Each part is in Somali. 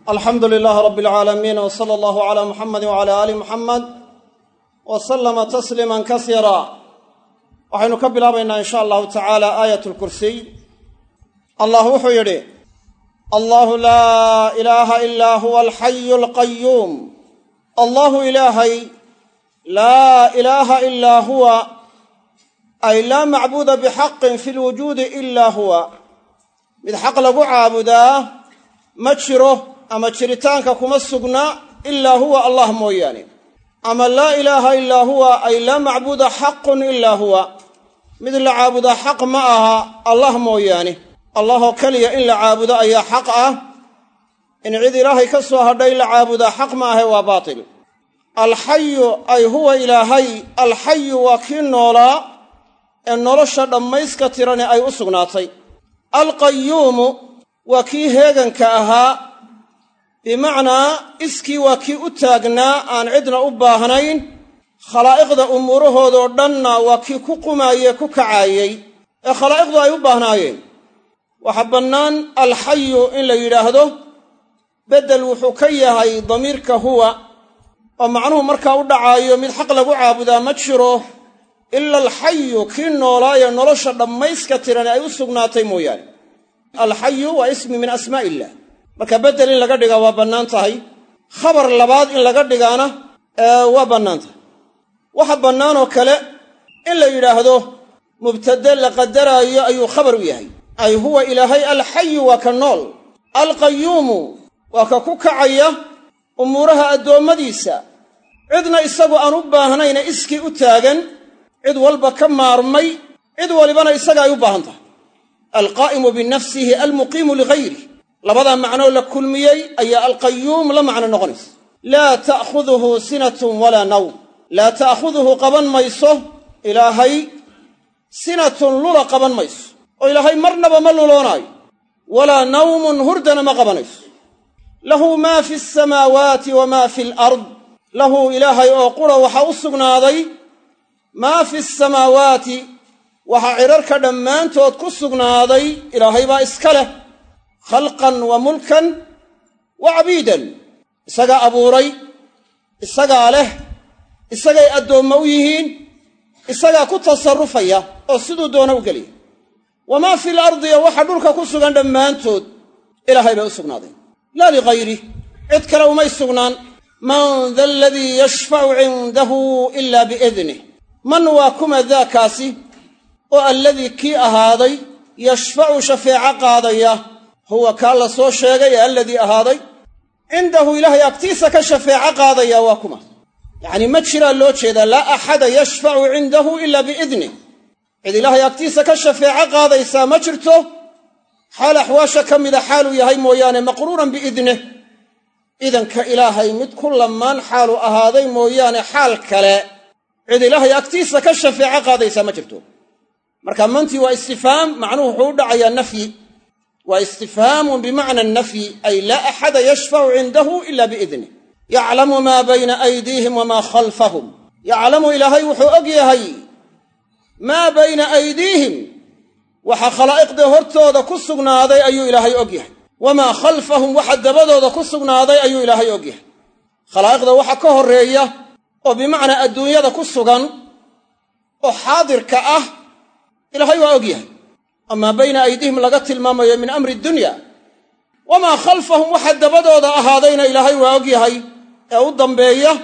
alxamdu lilaahi rabbi alcaalamiin w sala allahu calaa muxamedi wcala aali muxamed wa sallama tasliiman kasiira waxaynu ka bilaabaynaa in sha allahu tacaala aayat lkursiy allah wuxuu yidhi allahu laa ilaaha ilaa huwa alxayu alqayuum allahu ilaahay laa ilaaha ilaa huwa ay laa macbuuda bixaqin fi lwujuudi ilaa huwa mid xaq lagu caabudaa ma jiro ama jiritaanka kuma sugna ilaa huwa allah mooyaane ama laa ilaaha ilaa huwa ay laa macbuuda xaqun ilaa huwa mid la caabudaa xaq ma aha allah mooyaane allahoo keliya in la caabudo ayaa xaq ah in cid ilaahay ka soo hadhay la caabudaa xaq ma ahe waa baatil alxayu ay huwa ilaahay alxayu waa kii noolaa ee nolosha dhammayska tirani ay u sugnaatay alqayuumu waa kii heeganka ahaa bimacnaa iskii waa kii u taagnaa aan cidna u baahnayn khalaa'iqda umuurahoodoo dhanna waa kii ku qumaayee ku kacaayey ee khalaa'iqdu ay u baahnaayeen waxaa bannaan alxayu in la yidhaahdo beddel wuxuu ka yahay damiirka huwa oo macnuhu markaa u dhacaayo mid xaq lagu caabudaa ma jiro ila alxayu kii noolaayee nolosha dhammayska tirani ay u sugnaatay mooyaane alxayu waa ismi min asmaa illah marka beddel in laga dhigaa waa bannaan tahay khabar labaad in laga dhigaana waa bannaan tahay waxa bannaanoo kale in la yidhaahdo mubtade la qadaraayo ayuu khabar u yahay ay huwa ilaahay alxayu waa ka nool alqayuumu waa ka ku kacaya umuuraha addoommadiisa cidna isagu aan u baahnayna iskii u taagan cid walba ka maarmay cid walibana isaga ay u baahan tahay alqaa'imu binafsihi almuqiimu ligayrih labadaa macnoo la kulmiyey ayaa alqayuum la macno noqonaysa laa ta'khuduhu sinatun walaa nawm laa ta'khuduhu qaban mayso ilaahay sinatun lula qaban mayso oo ilaahay marnaba ma luloonaayo walaa nawmun hurdana ma qabanayso lahu maa fi asamaawaati wa maa fi alard lahu ilaahay oo qura waxaa u sugnaaday maa fi asamaawaati waxaa cidharka dhammaantood ku sugnaaday ilaahay baa iska leh khalqan wa mulkan wa cabiidan isagaa abuuray isagaa leh isagay addoommo u yihiin isagaa ku tasarrufaya oo siduu doona u geliya wamaa fi lardi iyo waxa dhulka ku sugan dhammaantood ilaahay bay u sugnaaday laa ligayrih cid kale umay sugnaan man da aladii yashfacu cindahu ila biidnih man waa kuma daakaasi oo alladii kii ahaaday yashfacu shafeeco qaadaya huwa kaa la soo sheegay ee alladii ahaaday cindahu ilaahay agtiisa ka shafeeco qaadaya waa kuma yacnii ma jiraa loo jeedaa laa axada yashfacu cindahu ila biidnih cid ilaahay agtiisa ka shafeeco qaadaysaa ma jirto xaal axwaasha ka mida xaaluu yahay mooyaane maqruuran biidnih idanka ilaahay mid ku lamaan xaalu ahaaday mooyaane xaal kale cid ilaahay agtiisa ka shafeeco qaadaysaa ma jirto marka mantii waa istifhaam macnuhu wuxuu u dhacayaa nafyi waa istifhaamun bimacna nafyi ay laa axada yashfacu cindahu ila biidnih yaclamu maa bayna aydiihim wamaa khalfahum yaclamu ilaahay wuxuu og yahay maa bayna aydiihim waxa khalaa'iqda hortooda ku sugnaaday ayuu ilaahay og yahay wamaa khalfahum waxa dabadooda ku sugnaaday ayuu ilaahay og yahay khalaa'iqda waxa ka horreeya oo bimacnaa adduunyada ku sugan oo xaadirka ah ilaahay waa og yahay amaa bayna aydiihim laga tilmaamayo min amri dunya wamaa khalfahum waxa dabadooda ahaadayna ilaahay waa og yahay ee u dambeeya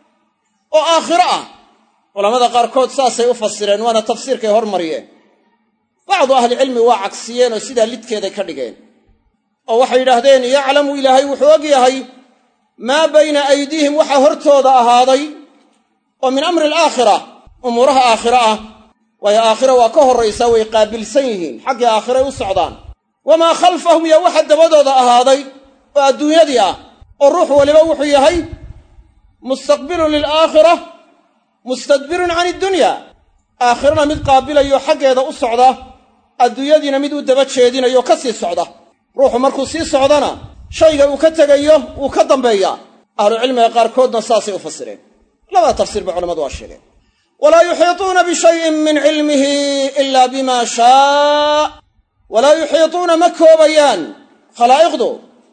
oo aakhiro ah culamada qaarkood saasay u fasireen waana tafsiirkay hormariyeen bacdu ahlicilmi waa cagsiyeen oo sidaa lidkeeday ka dhigeen oo waxay yidhaahdeen yaclamu ilaahay wuxuu og yahay maa bayna aydiihim waxa hortooda ahaaday oo min amri alaakhira umuuraha aakhiro ah waayo aakhira waa ka horraysaa way qaabilsan yihiin xaggii aakhiray u socdaan wamaa khalfahum iyo waxa dabadooda ahaaday oo adduunyadii ah oo ruux waliba wuxuu yahay mustaqbilun lilaakhira mustadbirun can iddunya aakhirana mid qaabilayo xaggeeda u socda adduunyadiina mid u daba jeedinayo ka sii socda ruuxu markuu sii socdana shayga uu ka tegayo wuu ka dambeeyaa ahlucilmiga qaarkoodna saasay u fasireen labada tafsiir ba culamadu waa sheegeen walaa yuxiituuna bishayin min cilmihi ila bima shaa walaa yuxiituuna ma koobayaan khalaa'iqdu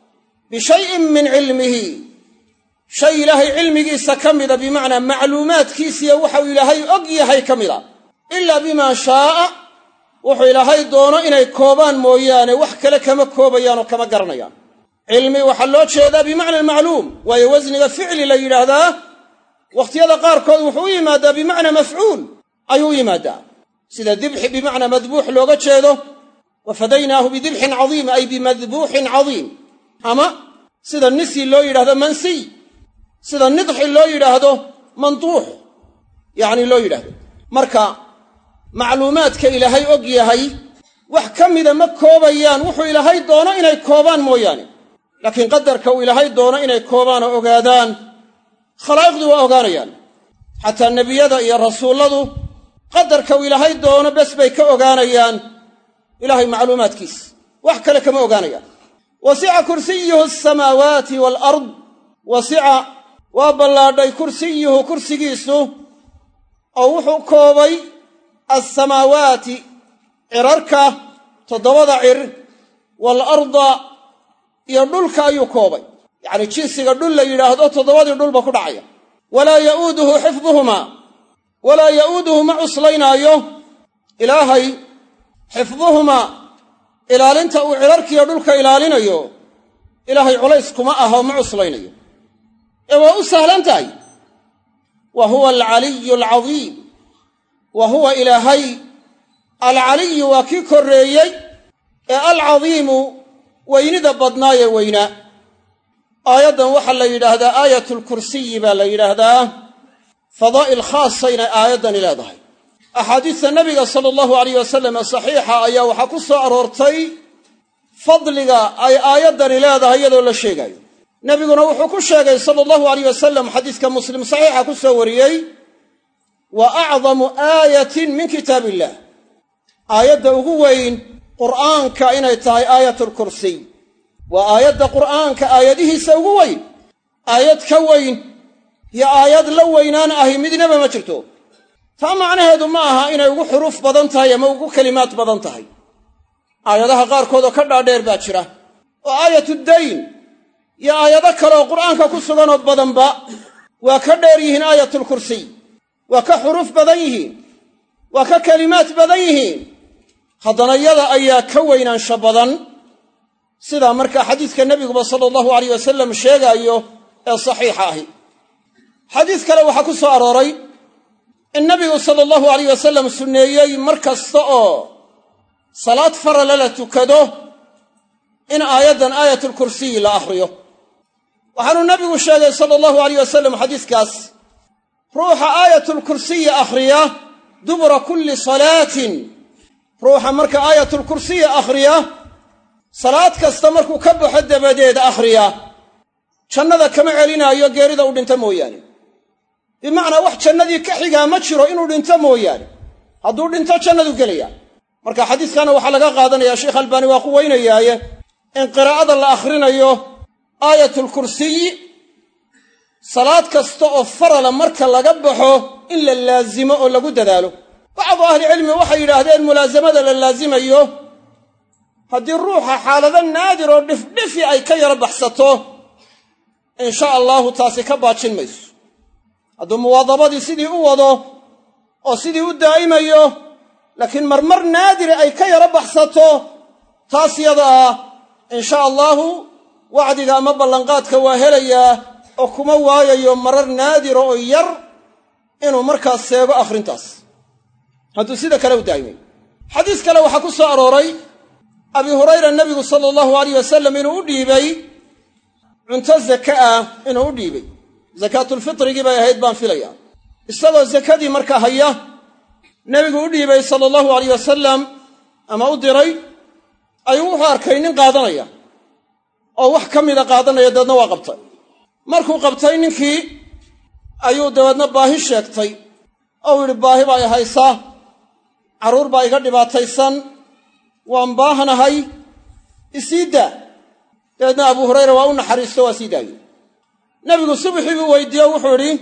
bishayin min cilmihi shay ilaahay cilmigiisa ka mida bimacnaa macluumaadkiisiya waxau ilaahay og yahay ka mida ilaa bimaa shaaa wuxuu ilaahay doono inay koobaan mooyaane wax kale kama koobayaan oo kama garanayaan cilmi waxaa loo jeedaa bimacna macluum waayo wasniga ficli la yidhaahdaa wakhtiyada qaarkood wuxuu u yimaadaa bimacnaa mafcuul ayuu u yimaadaa sida dibxi bimacnaa madbuux looga jeedo wa fadaynaahu bidibxin cadiim ay bimadbuuxin cadiim ama sida nisi loo yidhahdo mansiy sida nidxi loo yidhaahdo manduux yacni loo yidhahdo marka macluumaadka ilaahay og yahay wax ka mida ma koobayaan wuxuu ilaahay doono inay koobaan mooyaane laakiin qadarka uu ilaahay doono inay koobaan oo ogaadaan khalaa'iqdu waa ogaanayaan xataa nebiyada iyo rasuulladu qadarka uu ilaahay doono bes bay ka ogaanayaan ilaahay macluumaadkiisa wax kale kama ogaanayaan wasica kursiyuhu asamaawaati waalard wasica waa ballaadhay kursiyuhu kursigiisu oo wuxuu koobay alsamaawaati cirarka toddobada cir waalarda iyo dhulka ayuu koobay yacnii jinsiga dhul la yidhaahdo toddobadii dhulba ku dhacaya walaa ya'uuduhu xifduhumaa walaa ya'uuduhu ma cuslaynaayo ilaahay xifduhumaa ilaalinta uu cirarkiiyo dhulka ilaalinayo ilaahay culays kuma aho ma cuslaynayo ee waa u sahlan tahay wa huwa alcaliyu alcadiim wa huwa ilaahay alcaliyu waa kii korreeyey ee alcadiimu weynida badnaayee weynaa aayaddan waxaa la yidhaahdaa aayatulkursiyi baa la yidhaahdaa fadaa'il khaasayna aayaddani leedahay axaadiista nabiga sala allahu alayh wasalam ee saxiixa ayaa waxaa ku soo aroortay fadliga ay aayaddani leedahay iyadoo la sheegaayo nebiguna wuxuu ku sheegay sala allahu alayh wasalam xadiiska muslim saxiixa ku soo wariyey wa acdamu aayatin min kitaab illah aayadda ugu weyn qur'aanka inay tahay aayatulkursiy waa aayadda qur'aanka aayadihiisa ugu weyn aayad ka weyn iyo aayad la weynaan ahi midnaba ma jirto taa macnaheedu ma aha inay ugu xuruuf badan tahay ama ugu kelimaad badan tahay aayadaha qaarkood oo ka dhaadheer baa jira oo aayatuddayn iyo aayado kale oo qur'aanka ku suganoo badanba waa ka dheer yihiin aayatulkursiy waa ka xuruuf badan yihiin waa ka kelimaad badan yihiin haddana yada ayaa ka weynaansha badan sidaa markaa xadiiska nebiguba sala allahu alayh wasalam sheegaayo ee saxiixa ahi xadiis kale waxaa ku soo arooray in nabigu sala allahu alayh wasalam sunneeyey mar kasta oo salaad farala la tukado in aayaddan aayatulkursiyi la akhriyo waxaanuu nabigu sheegay sala allahu alayh wasalam xadiiskaas ruuxa aayatulkursiyi akhriya dubura kulli salaatin ruuxa marka aayatulkursiyi akhriya salaad kasta markuu ka baxo dabadeed akhriya jannada kama celinaayo geerida u dhinta mooyaane bimacnaa wax jannadii ka xigaa ma jiro inuu dhinto mooyaane hadduu dhinto jannadu gelaya marka xadiiskana waxaa laga qaadanayaa sheekh albaani waa quweynayaaye in qiraa'ada la akhrinayo aayatulkursiyi salaad kasta oo farala marka laga baxo in la laazimo oo lagu dadaalo bacdu ahlicilmi waxay yidhaahdeen mulaasamada la laasimayo haddii ruuxa xaalado naadir oo dhifdhifi ay ka yaro baxsato insha allaahu taasi ka baajin mayso hadduu muwaadabadii sidii u wado oo sidii u daa'imayo laakiin marmar naadiri ay ka yaro baxsato taas yada ah insha allaahu wacdiga ama ballanqaadka waa helayaa oo kuma waayayo marar naadira oo yar inuu markaas seego akhrintaas hadduu sida kale u daa'imayo xadiis kale waxaa ku soo arooray abi hurayra nebigu sala allahu alayh wasalam inuu u dhiibay cunto zaka ah inuu u dhiibay sakaatulfitrigii bay ahayd baan filaya isagoo sakadii markaa haya nebigu u dhiibay sala allahu alayh wasalam ama u diray ayuu wuxuu arkay nin qaadanaya oo wax ka mida qaadanaya dabeedna waa qabtay markuu qabtay ninkii ayuu dabeedna baahi sheegtay ou yidhi baahi baa i haysaa carruur baa iga dhibaataysan waan baahnahay isii daa dabeedna abuu hurayra waa u naxariisto waa sii daayey nebigu subaxii buu weydiiye o wuxuu idhi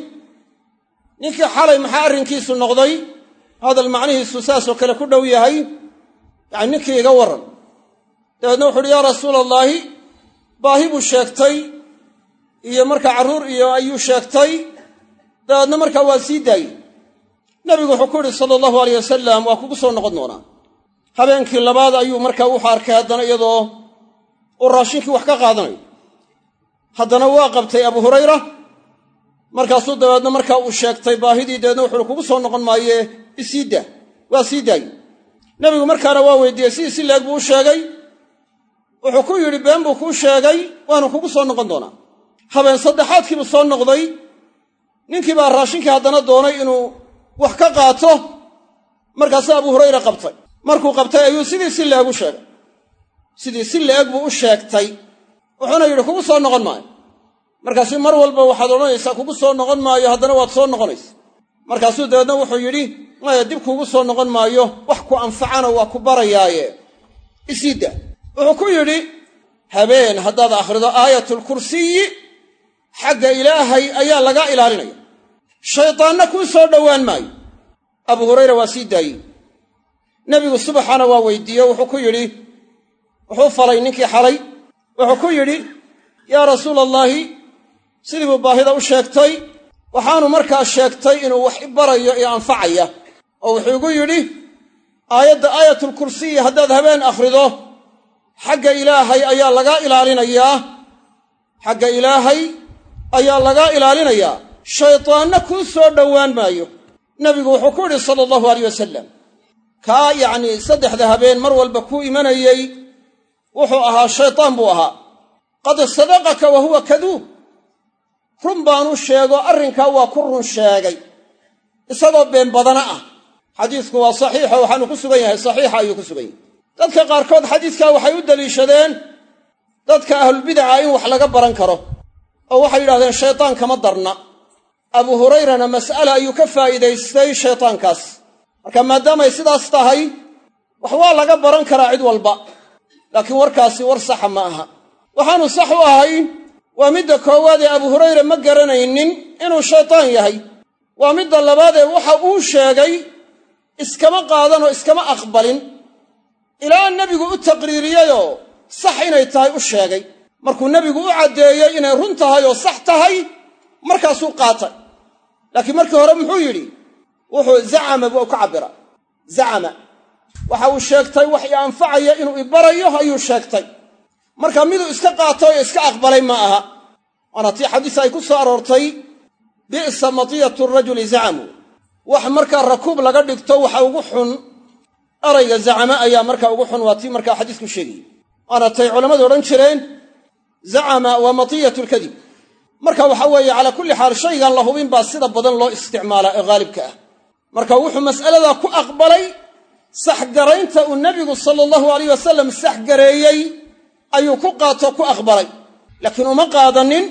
ninkii xalay maxaa arrinkiisu noqday hadal macnihiisu saasoo kale ku dhow yahay yacani ninkii iga warran dabeedna wuxu uhi yaa rasuula allaahi baahi buu sheegtay iyo markaa carruur iyo ayuu sheegtay dabeedna markaa waa sii daayey nebigu wuxuu ku yidhi sala allahu alayh wasalam waa kugu soo noqon doonaa habeenkii labaad ayuu markaa wuxuu arkay haddana iyadoo uu raashinkii wax ka qaadanayo haddana waa qabtay abu hurayra markaasuu dabeedna markaa uu sheegtay baahidii dabeedna wuxuuhi kugu soo noqon maayee isii daa waa sii daayey nebigu markaana waa weydiiyey sidii si leeg buu u sheegay wuxuu ku yidhi been buu kuu sheegay waanu kugu soo noqon doonaa habeen saddexaadkiibuu soo noqday ninkii baa raashinkii haddana doonay inuu wax ka qaato markaasu abu hurayra qabtay markuu qabtay ayuu sidii si leeg u sheegay sidii si leeg buu u sheegtay wuxuuna yidhi kugu soo noqon maayo markaasuu mar walba waxaad odhanaysaa kugu soo noqon maayo haddana waad soo noqonaysa markaasuu dabeedna wuxuu yidhi maya dib kuugu soo noqon maayo wax ku anfacana waa ku barayaaye isii daa wuxuu ku yidhi habeen haddaad akhrido aayatulkursiyi xagga ilaahay ayaa lagaa ilaalinaya shaydaanna kuu soo dhowaan maayo abu hurayra waa sii daayey nebigu subaxana waa weydiiye wuxuu ku yidhi wuxuu falay ninkii xalay wuxuu ku yidhi yaa rasuula allaahi sidii buu baahida u sheegtay waxaanu markaa sheegtay inuu wax i barayo iyo anfacaya oo wuxuu igu yidhi aayadda aayatulkursiyi haddaad habeen akhrido xagga ilaahay ayaa lagaa ilaalinayaa xagga ilaahay ayaa lagaa ilaalinayaa shaydaanna kuu soo dhowaan maayo nebigu wuxuu ku yidhi sala allahu alayh wasalam kaa yacnii saddexda habeen mar walba kuu imanayey wuxuu ahaa shaydaan buu ahaa qad sadaqaka wa huwa kaduub run baanu sheego arrinkaa waa ku run sheegay isagoo been badana ah xadiisku waa saxiixo waxaanu ku sugan yahay saxiixa ayuu ku sugan yahay dadka qaarkood xadiiskaa waxay u daliishadeen dadka ahlulbidaca in wax laga baran karo oo waxay yidhahdeen shaydaan kama darna abu hurayrana mas'ale ayuu ka faa'iidaystay shaydaankaas marka maadaamay sidaas tahay wax waa laga baran karaa cid walba laakiin warkaasi war saxa ma aha waxaanu sax u ahayn waa midda koowaad ee abu hurayre ma garanaynin inuu shaydaan yahay waa midda labaad ee waxa uu sheegay iskama qaadanoo iskama aqbalin ilaa nebigu u taqriiriyeyoo sax inay tahay u sheegay markuu nebigu u caddeeyey inay run tahay oo sax tahay markaasuu qaatay laakiin markii hore muxuu yidhi wuxuu zacama buu ka cabbira zacama waxa uu sheegtay wax i anfacaya inuu ibarayo ayuu sheegtay marka miduu iska qaatay oo iska aqbalay ma aha waana tii xadiis ay ku soo aroortay bi'sa matiyatu rajuli zacamu wax markaa rakuub laga dhigto waxa ugu xun erayga zacama ayaa markaa ugu xun waa tii markaa xadiisku sheegayey waana tay culammadu odhan jireen zacama waa matiyatu lkadib marka waxa weeye calaa kulli xaal shaygan la hubin baa sida badan loo isticmaalaa ee haalibka ah marka wuxuu mas'aladaa ku aqbalay saxgaraynta uu nebigu sala allahu alayh wasalam saxgareeyey ayuu ku qaatoo ku aqbalay laakiin uma qaadanin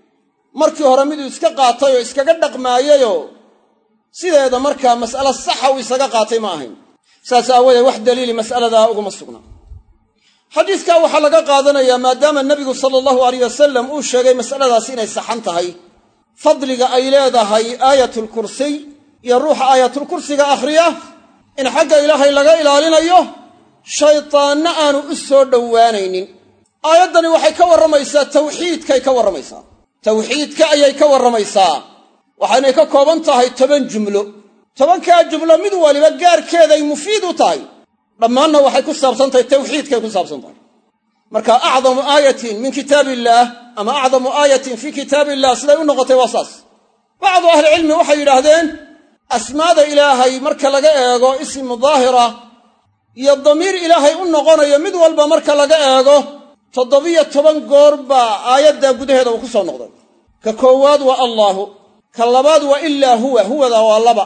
markii hore miduu iska qaatay oo iskaga dhaqmaayeyoo sideeda markaa mas'alo saxa uu isaga qaatay ma ahayn saas aawadeed wax daliili mas'aladaa uguma sugna xadiiskaa waxaa laga qaadanayaa maadaama nebigu sala allahu alayh wasalam uu sheegay mas'aladaasi inay saxan tahay fadliga ay leedahay aayatulkursiy iyo ruuxa aayatulkursiga akhriya in xagga ilaahay laga ilaalinayo shaydaanna aanu u soo dhowaanaynin aayaddani waxay ka warramaysaa tawxiidkay ka warramaysaa tawxiidka ayay ka warramaysaa waxaynay ka kooban tahay toban jumlo tobankaa jumlo mid waliba gaarkeeday mufiid u tahay dhammaanna waxay ku saabsan tahay tawxiidkay ku saabsan tahay marka acdamu aayatin min kitaab illaah ama acdamu aayatin fii kitaab illah siday u noqotay waa saas bacdu ahlicilmi waxay yidhaahdeen asmaada ilaahay marka laga eego ismu daahira iyo damiir ilaahay u noqonayo mid walba marka laga eego toddobiyo toban goor baa aayaddaa gudaheeda uu ku soo noqday ka koowaad waa allaahu ka labaad waa ilaa huwa huwada waa laba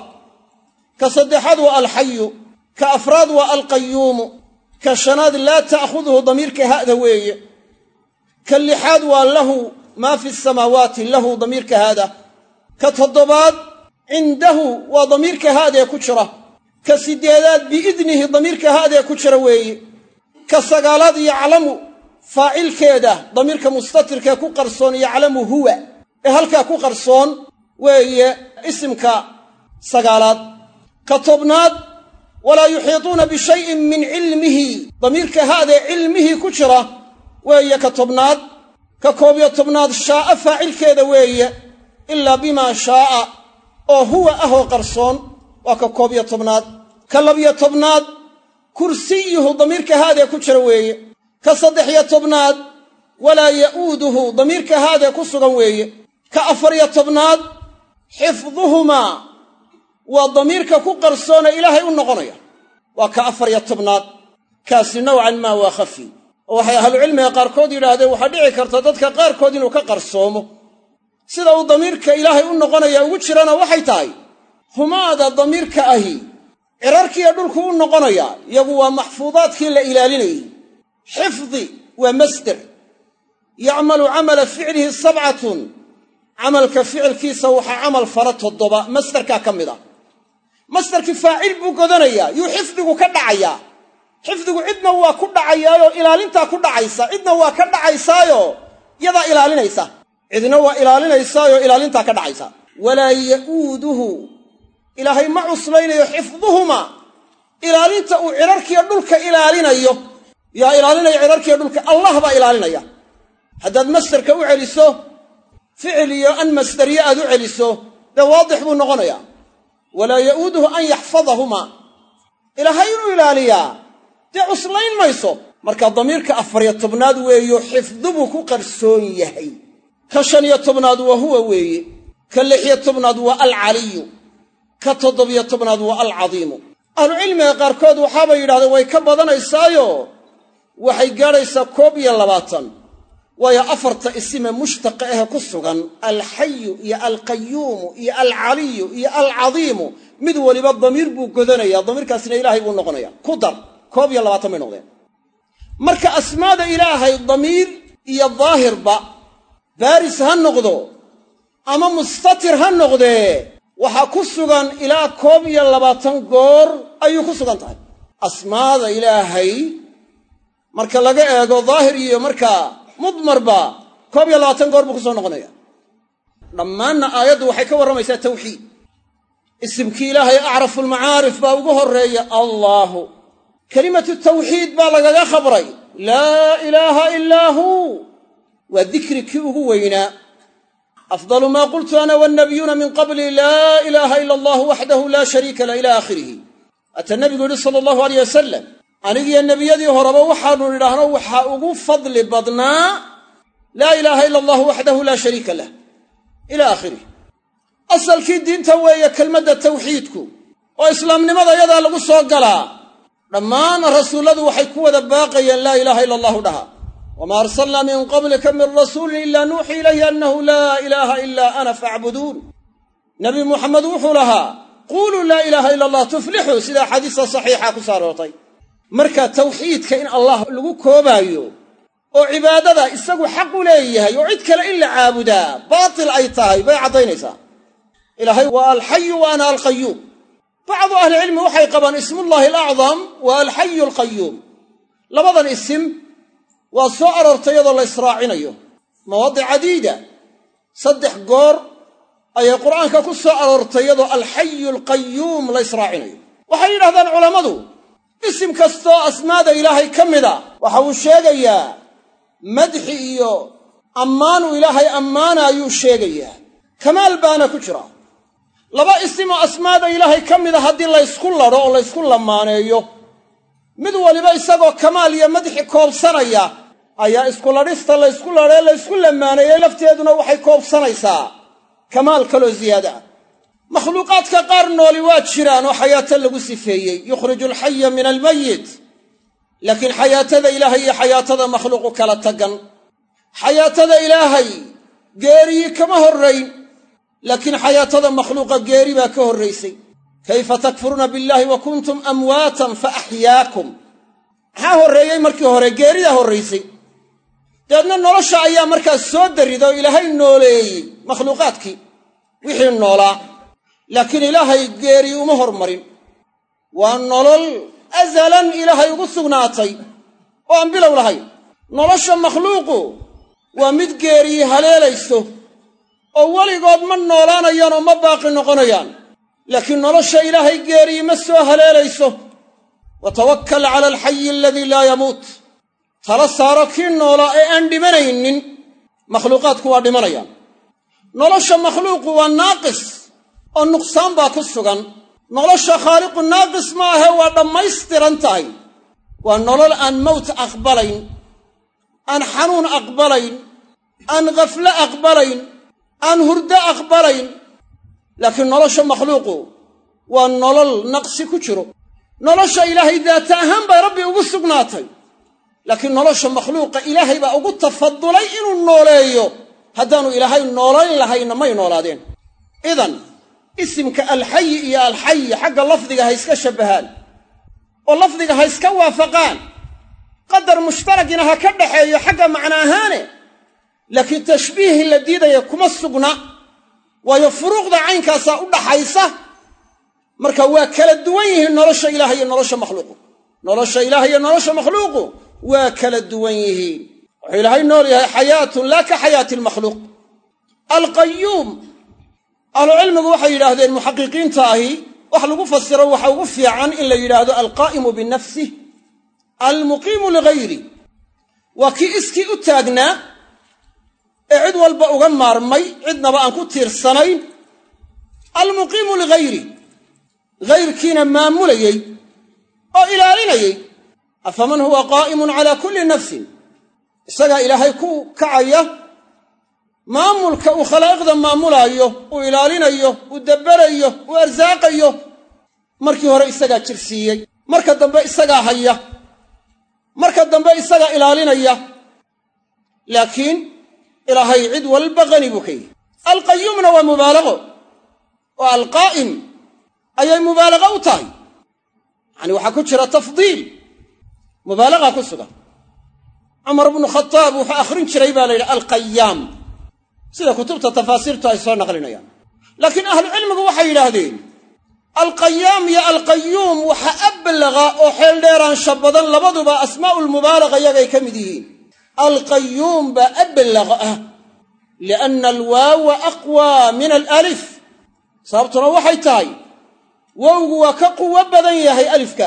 ka saddexaad waa alxayu ka afraad waa alqayuumu ka shanaad laa ta'khuduhu damiirka ha'da weeye ka lixaad waa lahu maa fi samaawaati lahu damiirka haada ka toddobaad cindahu waa damiirka haadee ku jira ka siddeedaad biidnihi damiirka haadee ku jira weeye ka sagaalaad yaclamu faacilkeeda damiirka mustatirkee ku qarsoon yaclamu huwa ee halkaa ku qarsoon weeye isimka sagaalaad ka tobnaad walaa yuxiituuna bishayin min cilmihi damiirka haadee cilmihii ku jira weeye ka tobnaad ka koob iyo tobnaad shaa'a faacilkeeda weeye ilaa bimaa shaa'a oo huwa ahoo qarsoon waa ka koob iyo tobnaad ka labiyo tobnaad kursiyuhu damiirka haadee ku jira weeye ka saddex iyo tobnaad walaa ya'uuduhu damiirka haadee ku sugan weeye ka afariyo tobnaad xifduhumaa waa damiirka ku qarsoone ilaahay u noqonaya waa ka afariyo tobnaad kaasi nowcan maa waa khafi oo waxay ahlucilmiga qaarkood yidhaahdeen waxaa dhici karta dadka qaarkood inuu ka qarsoomo sida uu damiirka ilaahay u noqonaya ugu jirana waxay tahay humaada damiirka ahi cirarkiiyo dhulku u noqonaya iyagu waa maxfuudaadkii la ilaalinayey xifdi waa masder yacmalu camala ficlihi sabcatun camalka ficilkiisa waxaa camal fara toddoba masderkaa ka mid ah masderkii faacil buu godanayaa yuu xifdigu ka dhacayaa xifdigu cidna waa ku dhacayaayoo ilaalintaa ku dhacaysa cidna waa ka dhacaysaayo yadaa ilaalinaysa cidna waa ilaalinaysaayoo ilaalintaa ka dhacaysa walaa ya'uuduhu ilaahay ma cuslaynayo xifduhuma ilaalinta uu cirarkiiyo dhulka ilaalinayo yaa ilaalinaya cirarkiiyo dhulka allah baa ilaalinaya haddaad masderka u celiso ficil iyo an masderiye aad u celiso dee waadix buu noqonayaa walaa ya'uuduhu an yaxfadahumaa ilaahay inuu ilaaliyaa dee cuslayn mayso marka damiirka afariyo tobnaad weeyo xifdubuu ku qarsoon yahay ka shan iyo tobnaad waa huwa weeye ka lixiyo tobnaad waa alcaliyu ka toddobiyo tobnaad waa alcadiimu ahlucilmiga qaarkood waxaabay yidhahdeen way ka badanaysaayo waxay gaadhaysaa koob iyo labaatan waayo afarta isime mushtaqa ahe ku sugan alxayu iyo alqayuumu iyo alcaliyu iyo alcadiimu mid weliba damiir buu godanaya damiirkaasina ilaahay buu noqonaya ku dar koob iyo labaatan bay noqdeen marka asmaada ilaahay damiir iyo daahirba baaris ha noqdo ama mustatir ha noqdee waxaa ku sugan ilaa koob iyo labaatan goor ayuu ku sugan tahay asmaada ilaahay marka laga eego daahir iyo markaa mudmarba koob iyo labaatan goor buu ku soo noqonaya dhammaanna aayaddu waxay ka warramaysaa tawxiid isimkii ilaahay acrafu almacaarif baa ugu horreeya allaahu kelimatu tawxiid baa lagaga khabray laa ilaaha ilaa huu waa dikri kii ugu weynaa afdalu maa qultu ana wannabiyuuna min qabli laa ilaaha ila allahu waxdahu laa shariika lah ila aakhirihi waata nebigu yidhi sala allahu aleyh wasalam anigiyo nebiyadii horeba waxaanu nidhaahno waxaa ugu fadli badnaa laa ilaaha ila allahu waxdahu laa shariika lah ila aakhirih asalkii diinta weeye kelmadda tawxiidku oo islaamnimada yadaa lagu soo galaa dhammaan rasuulladu waxay ku wada baaqayeen laa ilaaha ila allahu dhaha wamaa arsalnaa min qablika min rasuulin ilaa nuuxii ilayhi annahu laa ilaaha ilaa ana faacbuduun nebi muxamed wuxuu lahaa quuluu laa ilaaha ila allah tuflixuu sida axaadiista saxiixa ku soo aroortay marka tawxiidka in allah lagu koobaayo oo cibaadada isagu xaq u leeyahay oo cid kale in la caabudaa baatil ay tahay bay caddaynaysaa ilaahay waa alxayu wa ana alqayuum bacdu ahlicilmi waxay qabaan ismullahi alacdam waa alxayu alqayuum labadan isim waa soo aroortay iyadoo la israacinayo mawaadic cadiida saddex goor ayay qur'aanka ku soo aroortay iyadoo alxayu alqayuum la israacinayo waxay yidhahdaan culammadu isim kastoo asmaada ilaahay ka mida waxa uu sheegayaa madxi iyo ammaanuu ilaahay ammaana ayuu sheegayaa kamaal baana ku jira laba isimoo asmaada ilaahay ka mida haddii laysku ladho oo laysku lamaaneeyo mid waliba isagoo kamaal iyo madxi koobsanaya ayaa iskuladhista laysku ladhee laysku lamaaneeyey lafteeduna waxay koobsanaysaa kamaal kaloo ziyaada ah makhluuqaadka qaar nooli waa jiraan oo xayaato lagu sifeeyey yukhriju alxaya min almayit laakiin xayaatada ilaahay iyo xayaatada makhluuqu kala tagan xayaatada ilaahay geeriyi kama horrayn laakiin xayaatada makhluuqa geeri baa ka horraysay kayfa takfuruuna billaahi wa kuntum amwaatan fa axyaakum maxaa horreeyey markii hore geeridaa horraysay dabeedna nolosha ayaa markaas soo darrida oo ilaahay nooleeyey makhluuqaadkii wixii noolaa laakiin ilaahay geeri uma hormarin waa nolol asalan ilaahay ugu sugnaatay oo aan bilow lahayn nolosha makhluuqu waa mid geeriyi haleelayso oo weligood ma noolaanayaan oo ma baaqi noqonayaan laakiin nolosha ilaahay geeriyi ma soo haleelayso wa tawakkal cala alxayi aladii laa yamuut tala saaro kii noolaa ee aan dhimanaynin makhluuqaadku waa dhimanayaan nolosha makhluuqu waa naaqis oo nuqsaan baa ku sugan nolosha khaaliqu naaqis ma ahe waa dhammaystiran tahay waa nolol aan mowt aqbalayn aan xanuun aqbalayn aan khafle aqbalayn aan hurdo aqbalayn laakiin nolosha makhluuqu waa nolol naqsi ku jiro nolosha ilaahay daata ahaan bay rabbi ugu sugnaatay laakiin nolosha makhluuqa ilaahay baa ugu tafadulay inuu nooleeyo haddaanu ilaahay noolayn lahayna may noolaadeen idan isimka alxayi iyo alxayi xagga lafdiga ha iska shabbahaan oo lafdiga ha iska waafaqaan qadar mushtaragina ha ka dhaxeeyo xagga macno ahaane laakiin tashbiihii la diidaya kuma sugna waayo furuuqda caynkaasaa u dhaxaysa marka waa kala duwan yihiin nolosha ilaah iyo nolosha makhluuqu nolosha ilaah iyo nolosha makhluuqu waa kala duwan yihiin wuxuu ilaahay nool yahay xayaatun laa ka xayaati almakhluuq alqayuum ahlucilmigu waxay yidhaahdeen muxaqiqiinta ahi wax lagu fasiro waxa ugu fiican in la yidhaahdo alqaa'imu binafsih almuqiimu ligayri waa kii iskii u taagnaa ee cid walba uga maarmay cidnaba aan ku tiirsanayn almuqiimu ligayri gayrkiina maamulayey oo ilaalinayey afaman huwa qaa'imun calaa kulli nafsin isagaa ilaahay ku kacaya maamulka uu khalaa'iqda maamulaayo uu ilaalinayo uu dabberayo uu arsaaqayo markii hore isagaa jirsiiyey marka dambe isagaa haya marka dambe isagaa ilaalinaya laakiin ilaahay cid walba qani buu ka yihi alqayuumna waa mubaalaqo oo alqaa'im ayay mubaalaqa u tahay yacani waxaa ku jira tafdiil mubaalaqa ku sugan cumar bnu khataab wuxuu akhrin jiray baa la yidhi alqayaam sida kutubta tafaasiirtu ay soo naqlinayaan laakiin ahlucilmigu waxay yidhaahdeen alqayaam iyo alqayuum waxa ablaqa oo xeeldheeraansha badan labaduba asmaa'u lmubaalaqa iyagay ka mid yihiin alqayuum baa ablaqa ah lianna alwaawa aqwaa min alaalif sababtuna waxay tahay wowgu waa ka quwo badan yahay alifka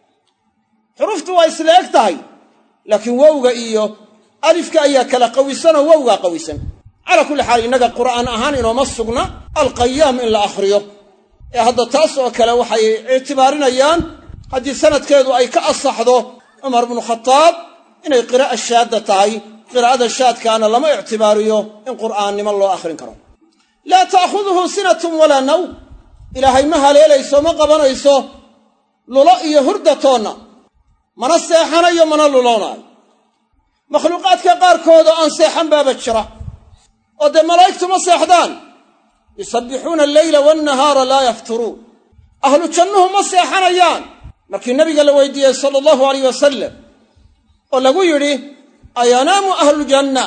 xuruftu waa isla eg tahay laakiin wowga iyo alifka ayaa kala qawisanoo wowgaa qawisan calaa kulli xaal innaga qur'aan ahaan inooma sugna alqayaam in la akhriyo ee hadda taas oo kale waxay ictibaarinayaan haddii sanadkeedu ay ka asaxdo cumar bnu khataab inay qiraa'a shaadda tahay qiraa'ada shaadkaana lama ictibaariyo in qur'aannimo loo akhrin karo laa ta'khuduhu sinatun walaa nawm ilaahay ma haleelayso ma qabanayso lulo iyo hurdatoonna mana seexanayo mana luloonaayo makhluuqaadka qaarkoodoo aan seexan baaba jira oo dee malaa'igtu ma seexdaan yusabbixuuna alleyla waannahaara laa yafturuun ahlu jannuhu ma seexanayaan markii nabiga la weydiiyey sala allahu alayh wasalam oo lagu yidhi ayanaamu ahluljanna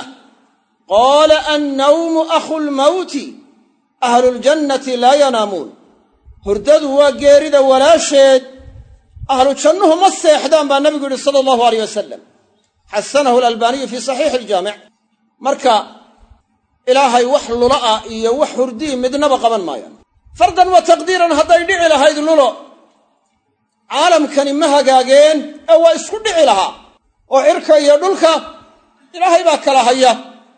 qaala annawmu akhu lmawti ahluljannati laa yanaamuun hurdadu waa geerida walaasheed ahlu jannuhu ma seexdaan baa nabigu yidhi sala allahu alayh wasalam xasanahu alalbaaniyu fii saxiixi iljaamic marka ilaahay wax lula ah iyo wax hurdii midnaba qaban maayaan fardan wa taqdiiran hadday dhici lahayd lulo caalamkani ma hagaageen ee waa isku dhici lahaa oo cirka iyo dhulka ilaahay baa kala haya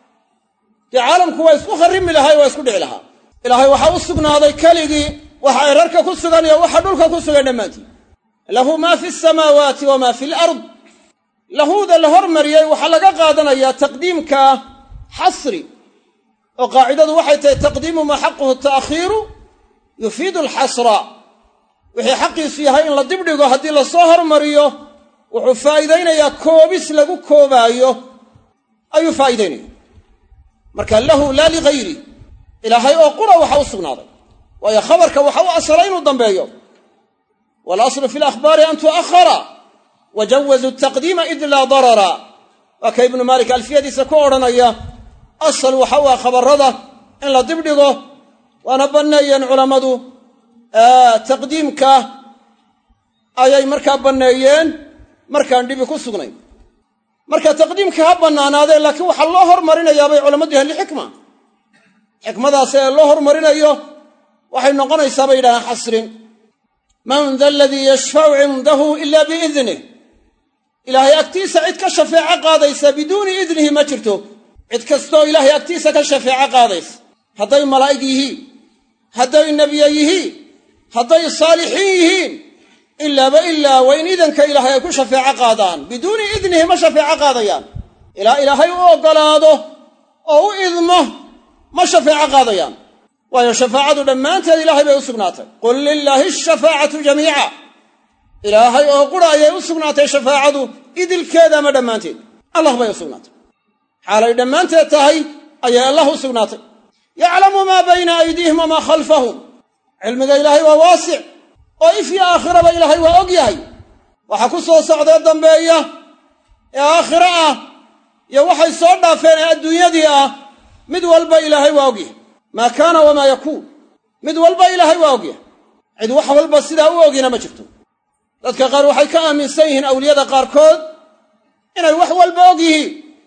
dee caalamku waa isku kharrimi lahaa waa isku dhici lahaa ilaahay waxaa u sugnaaday keligii waxa cirarka ku sugan iyo waxa dhulka ku sugan dhammaantii lahu maa fi samaawaati wamaa fi alard lahuuda la hormariyey waxaa laga qaadanayaa taqdiimka xasri oo qaacidadu waxay tahay taqdiimu maa xaquhu ta'khiiru yufiidu alxasra wixii xaqiisu yahay in la dibdhigo haddii lasoo hormariyo wuxuu faa'iidaynayaa koobis lagu koobaayo ayuu faa'iidaynaya marka lahu laa ligayri ilaahay oo qura waxa u sugnaaday waayo khabarka waxa u asalay inuu dambeeyo waalaslu fi alakhbaari an tu'ahara wa jawazuu taqdiima id laa darara waa ka ibnu maalik alfiyadiisa ku odhanaya asal waxa u ah khabarrada in la dibdhigo waana banneeyeen culammadu taqdiimka ayay markaa banneeyeen markaan dhibi ku sugnayn marka taqdiimka ha bannaanaadee laakiin waxaa loo hormarinayaa bay culammadu yahaan lixikma xikmadaas ee loo hormarinayo waxay noqonaysaa bay yidhahdaan xasrin man da aladii yashfacu cindahu ila biidnih ilaahay agtiisa cid ka shafeeco qaadaysa biduuni idnihi ma jirto cid kastooo ilaahay agtiisa ka shafeeco qaadaysa hadday malaa'ig yihiin hadday nebiye yihiin hadday saalixiin yihiin ilaaba ilaa waa in idanka ilaahay ay ku shafeeco qaadaan biduuni idnihi ma shafeeco qaadayaan ilaa ilaahay u oggolaado oo u idmo ma shafeeco qaadayaan waayo shafaacadu dhammaanteed ilaahay bay u sugnaatay qul lilaahi ashafaacatu jamiica ilaahay oo qura ayay u sugnaatay shafaacadu idilkeeda ama dhammaanteed allah bay u sugnaatay xaalay dhammaanteed tahay ayay allah u sugnaatay yaclamu maa bayna aydiihim wamaa khalfahum cilmiga ilaahay waa waasic oo if yo aakhiraba ilaahay waa og yahay waxa ku soo socdee dambeeya ee aakhiro ah iyo waxay soo dhaafeen ee adduunyadii ah mid walba ilaahay waa og yahay maa kaana wamaa yakuun mid walba ilaahay waa og yahay cid wax walba sidaa u ogina ma jirto dadka qaar waxay ka aaminsan yihiin awliyada qaarkood inay wax walba og yihiin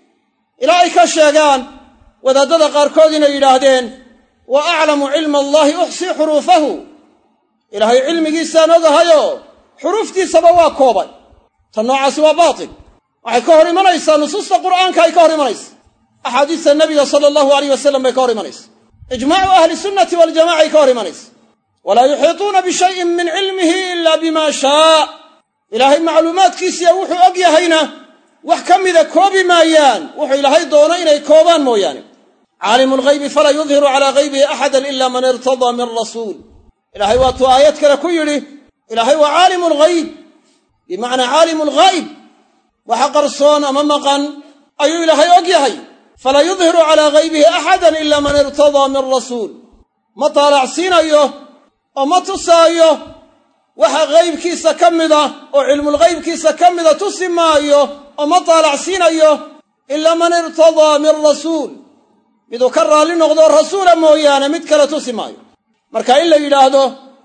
ilaa ay ka sheegaan wadaaddada qaarkood inay yidhaahdeen wa aclamu cilma allaahi uxsii xuruufahu ilaahay cilmigiisaan ogahayoo xuruuftiisaba waa koobay ta noocaasi waa baatil waxay ka hor imanaysaa nusuusta qur'aanka ay ka hor imanaysa axaadiista nebiga sala allahu alayh wasalam bay ka hor imanaysa ijmaacu ahli sunnati waljamaca ay ka hor imanaysa walaa yuxiituuna bishayin min cilmihi ila bima shaa ilaahay macluumaadkiisiya wuxuu og yahayna wax ka mida koobi maayaan wuxuu ilaahay doono inay koobaan mooyaane caalimu lghaybi falaa yudhiru calaa haybihi axadan ila man irtadaa min rasuul ilaahay waatuu aayad kale ku yidhi ilaahay waa caalimu lghayb bimacnaa caalimu lghaa'ib waxa qarsoon ama maqan ayuu ilaahay og yahay falaa yudhiru calaa haybihi axadan ila man irtadaa min rasuul ma taalacsiinayo oo ma tusaayo waxa ghaybkiisa ka mida oo cilmulghaybkiisa ka mida tusi maayo oo ma taalacsiinayo ilaa man irtadaa min rasuul miduu ka raalli noqdo rasuula mooyaane mid kale tusi maayo marka in la yidhaahdo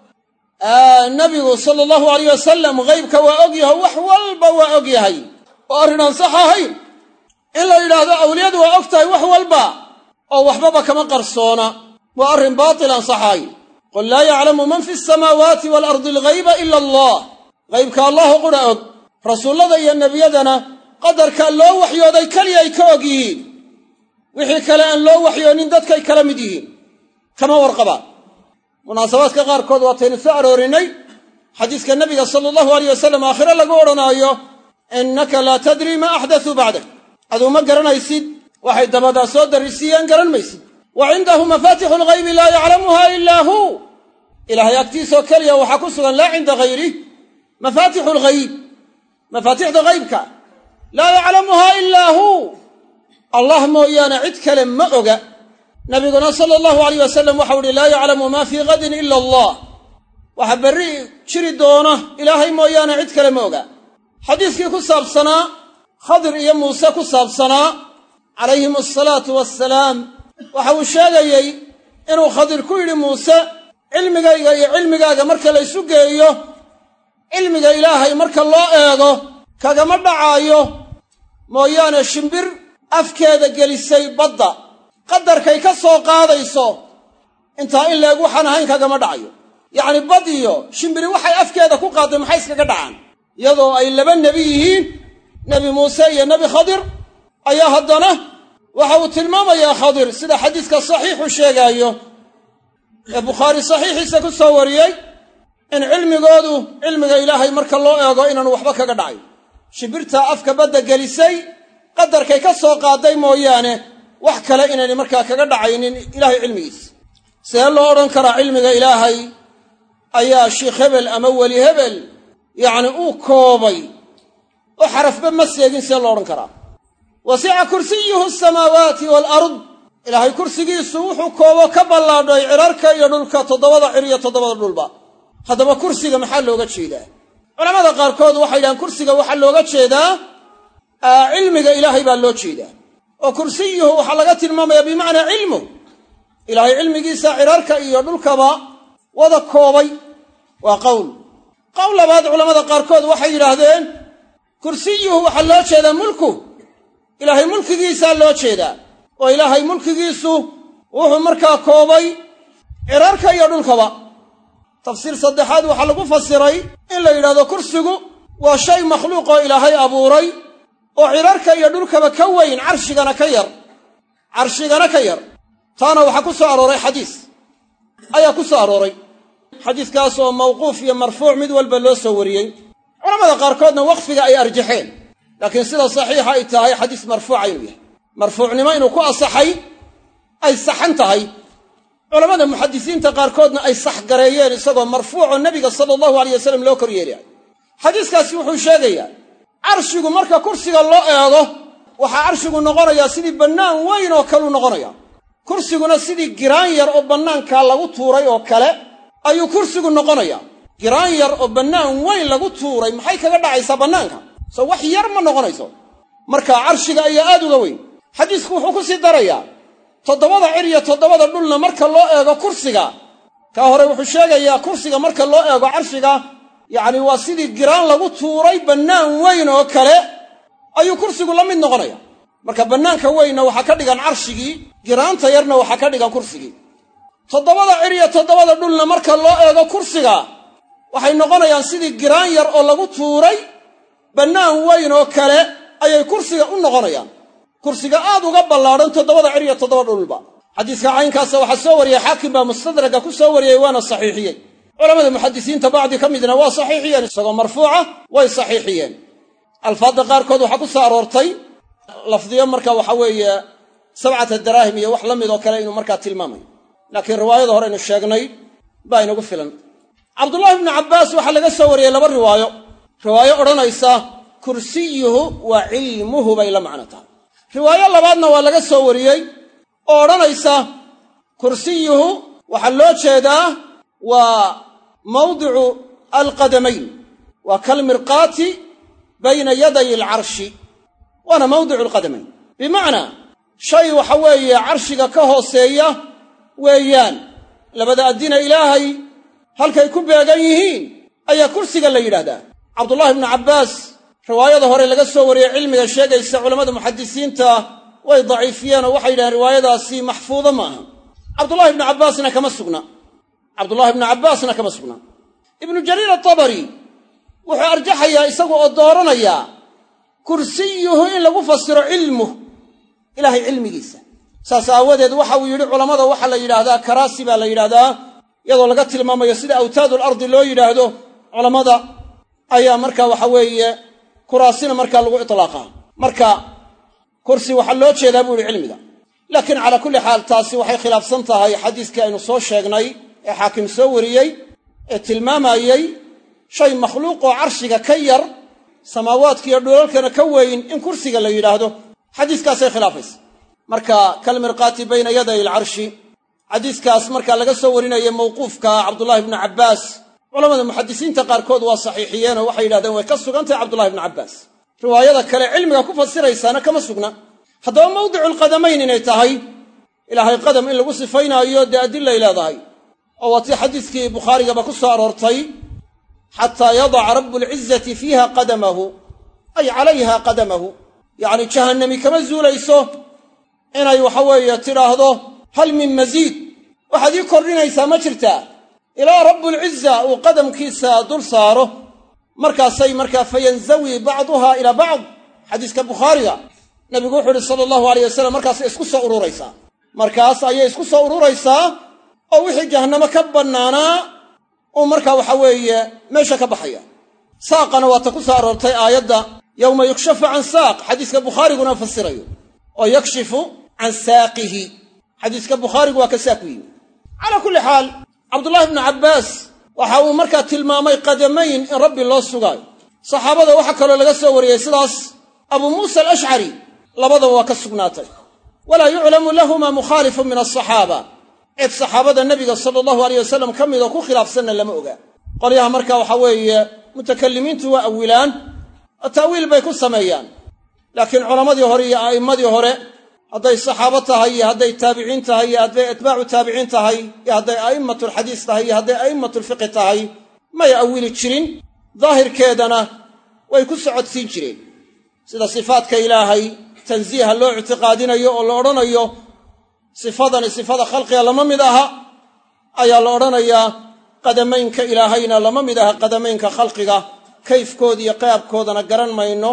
nabigu sala allahu alayh wasalam ghaybka waa og yahay wax walba waa og yahay oo arrin aan sax ahayn in la yidhaahdo awliyadu waa og tahay wax walba oo waxbaba kama qarsoona waa arrin baatil aan sax ahayn qul laa yaclamu man fi samaawaati waalardi alghayba ila allah ghaybka allahu qura og rasuullada iyo nebiyadana qadarkaa loo waxyooday keliya ay ka og yihiin wixii kale aan loo waxyoonin dadkay kala mid yihiin kama warqabaan munaasabaadka qaarkood waataynu soo aroorinay xadiiska nabiga sala allahu alayh wasalam aakhire lagu odhanaayo innaka laa tadrii maa axdasuu bacdak aduu ma garanaysid waxay dabadaa soo darrisiiyeen garan maysid wa cindahu mafaatixu lghaybi laa yaclamuha ilaa hu ilaahay agtiisoo keliya waxaa ku sugan laa cinda hayrih mafaatixu lghayb mafaatixda ghaybka laa yaclamuha ilaa hu allah mooyaane cid kale ma oga nabiguna sala allahu alayh wasalam waxau uhi laa yaclamu maa fii gadin ila allah waxa berri jiri doona ilaahay mooyaane cid kale ma oga xadiiskii ku saabsanaa khadir iyo muuse ku saabsanaa calayhim asalaatu wassalaam waxa uu sheegayey inuu khadir ku yidhi muuse cilmigayga iyo cilmigaaga marka la ysu geeyo cilmiga ilaahay marka loo eego kagama dhacaayo mooyaane shimbir afkeeda gelisay badda qadarkay ka soo qaadayso intaa in leeg waxaan ahayn kagama dhacayo yacni bad iyo shimbiri waxay afkeeda ku qaadday maxay iskaga dhacaan iyadoo ay laba nebi yihiin nebi muuse iyo nebi khadir ayaa haddana waxa uu tilmaamayaa khadir sida xadiiska saxiixu sheegaayo ee bukhaari saxiixiisa ku soo wariyey in cilmigoodu cilmiga ilaahay marka loo eego inaanu waxba kaga dhacayo shimbirtaa afka badda gelisay qadarkay ka soo qaadday mooyaane wax kale inaynay markaa kaga dhacaynin ilaahay cilmigiisa see loo odhan karaa cilmiga ilaahay ayaa sheikh hebel ama weli hebel yacni uu koobay oo xarafba ma seegin see loo odhan karaa wasica kursiyuhu asamaawaati waalard ilaahay kursigiisu wuxuu koobo ka ballaadhay cirarka iyo dhulka toddobada cir iyo toddobada dhulba haddaba kursiga maxaa looga jeedaa culamada qaarkood waxay yidhahaan kursiga waxaa looga jeedaa cilmiga ilaahay baa loo jeedaa oo kursiyuhu waxaa laga tilmaamayaa bimacnaa cilmu ilaahay cilmigiisa cirarka iyo dhulkaba wada koobay waa qowl qowl labaad culamada qaarkood waxay yidhaahdeen kursiyuhu waxaa loo jeedaa mulku ilaahay mulkigiisaa loo jeedaa oo ilaahay mulkigiisu wuxuu markaa koobay cirarka iyo dhulkaba tafsiir saddexaad waxaa lagu fasiray in la yidhahdo kursigu waa shay makhluuqoo ilaahay abuuray oo cirarka iyo dhulkaba ka weyn carshigana ka yar carshigana ka yar taana waxaa ku soo arooray xadiis ayaa ku soo arooray xadiiskaas oo mawquuf iyo marfuuc mid walba loo soo wariyey culamada qaarkoodna waqfiga ay arjaxeen laakiin sida saxiixa ay tahay xadiis marfuuca inuu yahay marfuucnimo inuu ku asaxay ay saxan tahay culammada muxadisiinta qaarkoodna ay sax gareeyeen isagoo marfuucoo nebiga sala allahu aleyh wasalam loo kor yeelayo xadiiskaasi wuxuu sheegayaa carshigu marka kursiga loo eego waxaa carshigu noqonayaa sidii bannaan weyn oo kaleu noqonaya kursiguna sidii giraan yar oo bannaankaa lagu tuuray oo kale ayuu kursigu noqonayaa giraan yar oo bannaan weyn lagu tuuray maxay kaga dhacaysaa bannaanka soo wax yar ma noqonayso marka carshiga ayaa aad uga weyn xadiisku wuxuu ku sii darayaa toddobada cir iyo toddobada dhulna marka loo eego kursiga kaa hore wuxuu sheegayaa kursiga marka loo eego carshiga yacni waa sidii giraan lagu tuuray bannaan weyn oo kale ayuu kursigu la mid noqonaya marka bannaanka weynna waxaa ka dhigan carshigii giraanta yarna waxaa ka dhigan kursigii toddobada cir iyo toddobada dhulna marka loo eego kursiga waxay noqonayaan sidii giraan yar oo lagu tuuray bannaan weyn oo kale ayay kursiga u noqonayaan kursiga aad uga ballaadhan toddobada cir iyo toddoba dhulba xadiiska caynkaasa waxaa soo wariyey xaakim baa mustadraga ku soo wariyey waana saxiixiyey culamada muxadisiinta bacdi ka midna waa saxiixiyeen isagoo marfuuca way saxiixiyeen alfaadda qaarkood waxaa ku soo aroortay lafdiyo marka waxa weeye sabcata daraahim iyo wax la mid oo kale inuu markaa tilmaamayo laakiin riwaayada horeynu sheegnay baa inagu filan cabdullaahi bnu cabbaas waxaa laga soo wariyey laba riwaayo riwaayo odhanaysa kursiyuhu wa cilmuhu bay la macno tahay riwaayo labaadna waa laga soo wariyey oo odhanaysa kursiyuhu waxaa loo jeedaa waa mawdicu alqadamayn waa kalmirqaati bayna yaday alcarshi waana mawdicu alqadamayn bimacnaa shay waxa weeye carshiga ka hooseeya weeyaan labada addina ilaahay halkay ku beegan yihiin ayaa kursiga la yidhaahdaa cabdullaahi bnu cabbaas riwaayada hore laga soo wariyey cilmiga sheegaysa culammada muxadisiinta way daciifiyeen oo waxay yidhahdeen riwaayadaasi maxfuudo ma aha cabdullahi ibnu cabbaasna kama sugna cabdullahi ibnu cabbaasna kama sugna ibnu jariir atabari wuxuu arjaxayaa isagu oo dooranayaa kursiyuhu in lagu fasiro cilmuh ilaahay cilmigiisa saas aawadeed waxa uu yidhi culammada waxaa la yidhaahdaa karaasi baa la yidhaahdaa iyadoo laga tilmaamayo sida awtaadul ardi loo yidhaahdo culammada ayaa marka waxa weeye kuraasina markaa lagu itlaaqaa marka kursi waxaa loo jeedaa buu yihi cilmiga laakiin calaa kulli xaal taasi waxay khilaafsan tahay xadiiskii aynu soo sheegnay ee xaakim soo wariyey ee tilmaamayey shay makhluuqoo carshiga ka yar samaawaadka iyo dhulalkana ka weyn in kursiga la yidhaahdo xadiiskaasay khilaafaysa marka kalmirqaati bayna yaday alcarshi xadiiskaas marka laga soo warinaya mawquufka cabdullaahi bnu cabbaas culamada muxadisiinta qaarkood waa saxiixiyeenoo waxay yidhahdeen way ka sugan tahay cabdullahi bnu cabbaas riwaayada kale cilmiga ku fasiraysaana kama sugna haddaba mawdicu alqadamayn inay tahay ilaahay qadam in lagu sifaynaayo dee adilay leedahay oo waa tii xadiiskii bukhaarigaba ku soo aroortay xataa yadaca rabu lcizati fiiha qadamahu ay calayha qadamahu yacni jahannami kama zuulayso inay waxa weeye tidhaahdo hal min masiid waxaad ii kordhinaysaa ma jirtaa ilaa rabbulciza uu qadamkiisa dul saaro markaasay markaa fayanzawi bacduha ilaa bacd xadiiska bukhaariga nabigu wuxuu uhi sala allahu aleyh wasalam markaasay isku soo ururaysaa markaas ayay isku soo ururaysaa oo wixii jahannamo ka bannaanaa uu markaa waxa weeye meesha ka baxaya saaqana waa ta ku soo aroortay aayadda yowma yukshafu can saaq xadiiska bukhaariguna fasirayo oo yakshifu can saaqihi xadiiska bukhaarigu waa ka saaq u yimi calaa kulli xaal cabdullaahi bnu cabbaas waxa uu markaa tilmaamay qadamayn in rabbi loo sugaayo saxaabada waxaa kaloo laga soo wariyey sidaas abuu muusa alashcari labadaba waa ka sugnaatay walaa yuclamu lahuma mukhaalifun min asaxaaba cid saxaabada nebiga sala allahu aleyh wasalam ka midoo ku khilaafsanna lama ogaa qolyaha marka waxa weeye mutakalimiintu waa awilaan oo ta'wiil bay ku sameeyaan laakiin culammadii hore iyo a'immadii hore hadday saxaabo tahay iyo hadday taabiciin tahay iyo hadday atbaacu taabiciin tahay iyo hadday a'immatulxadiis tahay iyo hadday a'immatulfiqi tahay may awili jirin daahirkeedana way ku socodsiin jireen sida sifaadka ilaahay tansiiha loo ictiqaadinayo oo la odhanayo sifadani sifada khalqiga lama mid aha ayaa la odhanayaa qadamaynka ilaahayna lama mid aha qadamaynka khalqiga kayfkooda iyo qaabkoodana garan mayno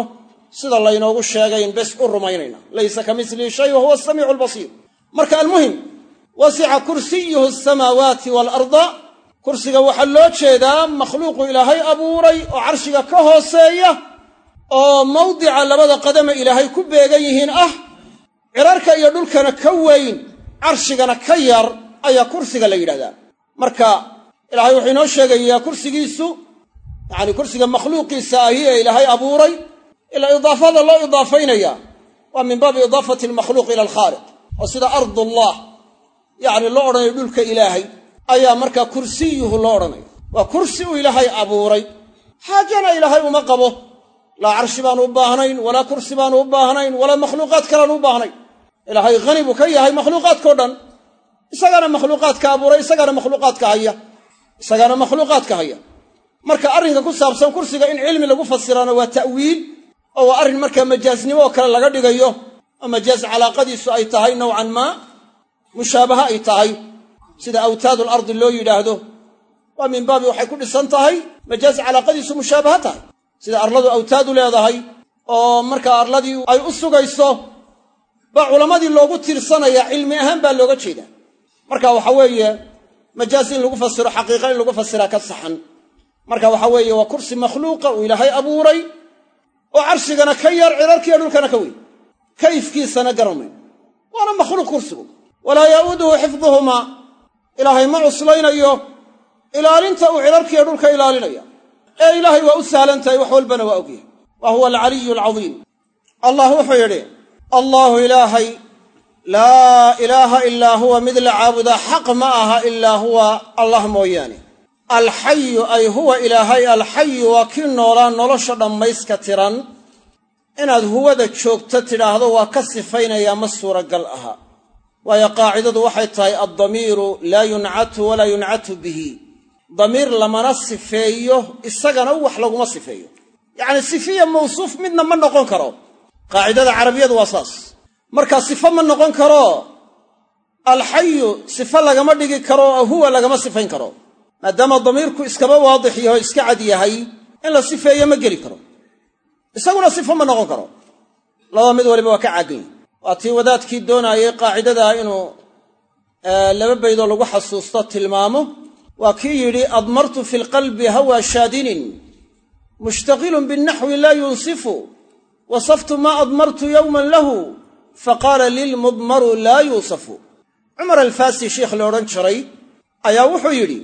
sida laynoogu sheegayn bes u rumaynayna laysa ka mislihi shay wa huwa asamiicu albasiir marka almuhim wasica kursiyuhu asamaawaati waalarda kursiga waxaa loo jeedaa makhluuqu ilaahay abuuray oo carshiga ka hooseeya oo mawdica labada qadame ilaahay ku beegan yihiin ah cirarka iyo dhulkana ka weyn carshigana ka yar ayaa kursiga la yidhahdaa marka ilaahay wuxuu inoo sheegayaa kursigiisu yacani kursiga makhluuqiisa ahi ee ilaahay abuuray ilaa idaafada loo idaafaynaya waa min baabi idaafati almakhluuq ila alkhaaliq oo sida ardullah yacni loo odhanayo dhulka ilaahay ayaa markaa kursiyuhu loo odhanaya waa kursi uu ilaahay abuuray xaajana ilaahay uma qabo laa carshi baanu u baahnayn walaa kursi baanu u baahnayn walaa makhluuqaad kaleanu u baahnayn ilaahay hani buu ka yahay makhluuqaadkao dhan isagaana makhluuqaadka abuuray isagaana makhluuqaadka haya isagaana makhluuqaadka haya marka arrinka ku saabsan kursiga in cilmi lagu fasiraana waa ta'wiil oo waa arrin markaa majaaznimo oo kale laga dhigayo oo majaaz calaaqadiisu ay tahay nowcan maa mushaabaha ay tahay sida awtaadu alardi loo yidhaahdo waa min baabi waxay ku dhisan tahay majaaz calaaqadiisu mushaabaha tahay sida arladu awtaadu leedahay oo markaa arladii ay u sugayso baa culammadii loogu tiirsanaya cilmi ahaan baa looga jeedaa marka waxa weeye majaaz in lagu fasiro xaqiiqa in lagu fasiraa ka saxan marka waxa weeye waa kursi makhluuqa uu ilaahay abuuray oo carshigana ka yar cirarkiiyo dhulkana ka weyn kayfkiisana garamayn waana makhluuq kursigu walaa yaa'uuduhu xifduhumaa ilaahay ma cuslaynayo ilaalinta uu cirarkiiyo dhulka ilaalinaya ee ilaahay waa u sahlan tahay wax walbana waa ogyahay wa huwa alcaliyu alcadiim allah wuxuu yidhi allaahu ilaahay laa ilaaha ilaa huwa mid la caabudaa xaq ma aha ilaa huwa allah mooyaane alxayu ay huwa ilaahay alxayu waa kii noolaa nolosha dhammayska tiran inaad huwada joogto tidhaahdo waa ka sifaynayaa ma suuragal aha waayo qaacidadu waxay tahay addamiiru laa yuncatu walaa yuncatu bihi damiir lamana sifeeyo isagana wax laguma sifeeyo yacni sifiya mawsuuf midna ma noqon karo qaacidada carabiyadu waa saas marka sifo ma noqon karo alxayu sifo lagama dhigi karo oo huwa lagama sifayn karo maadaama damiirku iskaba waadix yaho iska cad yahay in la sifeeyo ma geli karo isaguna sifo ma noqon karo laba mid waliba waa ka caagan yahi waa tii wadaadkii doonaayay qaacidadaa inuu laba baydoo lagu xasuusto tilmaamo waa kii yidhi admartu fi lqalbi hawa shaadinin mushtaqilun binnaxwi laa yunsifu wasaftu maa admartu yowman lahu faqaala lilmudmaru laa yuusafu cumar alfaasi sheikh la odhan jiray ayaa wuxuu yidhi